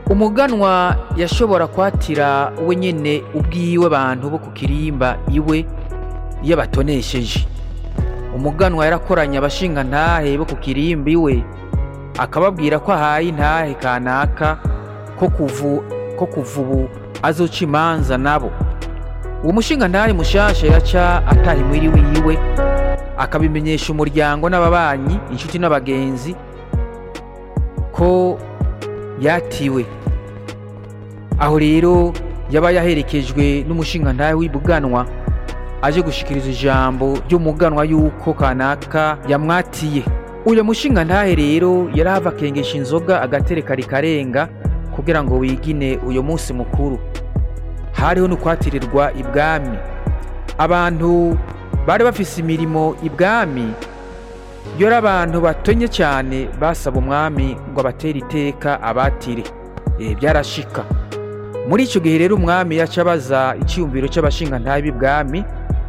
umuganwa yashobora kwatira we nyene ubwiwe abantu bo ku kirimba iwe iyo batonesheje umuganwa yarakoranye abashingantahe bo ku kirimba iwe akababwira ko ahaye intahe kanaka ko kuvu ko kuva ubu azoca imanza nabo uwo mushingantahe mushasha yaca ataha imwiri wiwe akabimenyesha umuryango n'ababanyi inshuti n'abagenzi ko yatiwe aho rero yaba yaherekejwe n'umushingantahe w'ibuganwa aje gushikiriza ijambo ry'umuganwa yuko kanaka yamwatiye uyu mushingantahe rero yarahava akengesha inzoga agatereka rikarenga kugira ngo wigine uyu munsi mukuru hariho n'ukwatirirwa ibwami abantu bari bafise imirimo ibwami yora abantu batonye cyane basaba umwami ngo abatere iteka abatire e, byarashika muri icyo gihe rero umwami yaca abaza icyiyumviro cy'abashingantahe b'ibwami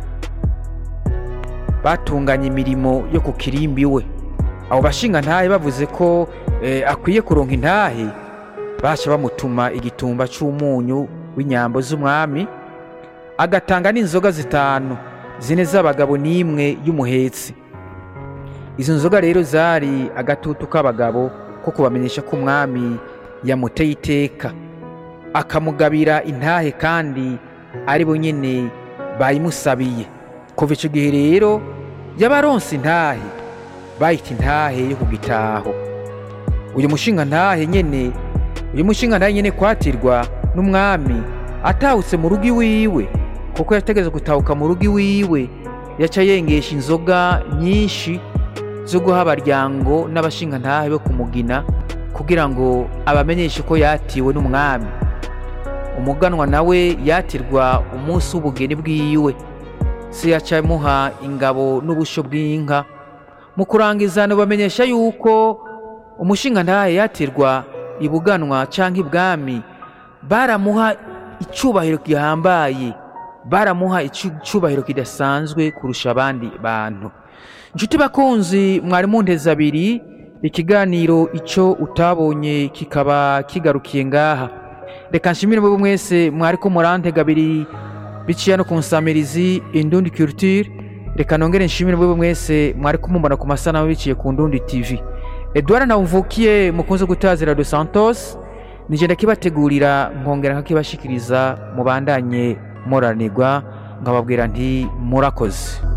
batunganya imirimo yo ku kirimbi we abo bashingantahe bavuze ko e, akwiye kuronka intahe baca bamutuma igitumba cy'umunyu w'inyambo z'umwami agatanga n'inzoga zitanu zine z'abagabo n'imwe y'umuhetsi izo nzoga rero zari agatutu k'abagabo ko kubamenyesha ko umwami yamuteye iteka akamugabira intahe kandi ari bo nyine bayimusabiye kuva icyo gihe rero yabaronse intahe bayita intahe yo ku gitaho uyu mushinga ntahe nyine uyu mushinga ntahe nyine kwatirwa n'umwami atahutse mu rugo iwiwe kuko yategeze gutahuka mu rugo iwiwe yaca yengesha inzoga nyinshi zo guha abaryango n'abashingantahe bo kumugina kugira ngo abamenyeshe ko yatiwe n'umwami umuganwa nawe yatirwa umunsi w'ubugeni bwiwe se yaca amuha ingabo n'ubusho bw'inka mu kurangiza bamenyesha yuko umushingantahe yatirwa ibuganwa cyangwa ibwami baramuha icyubahiro gihambaye baramuha icyubahiro kidasanzwe kurusha abandi bantu inshuti bakunzi mwari munteze abiri ikiganiro icyo utabonye kikaba kigarukiye ngaha reka nshimire mwebwe mwese mwari ko murantega abiri biciye no ku nsamirizi indundi culture reka nongere nshimire mwebwe mwese mwari kumubona ku masanamu biciye ku ndundi tv edouard ntawumvukiye mukunze gutazira dos santos nigenda kibategurira nkongera nkakibashikiriza mubandanye muranirwa nkababwira nti murakoze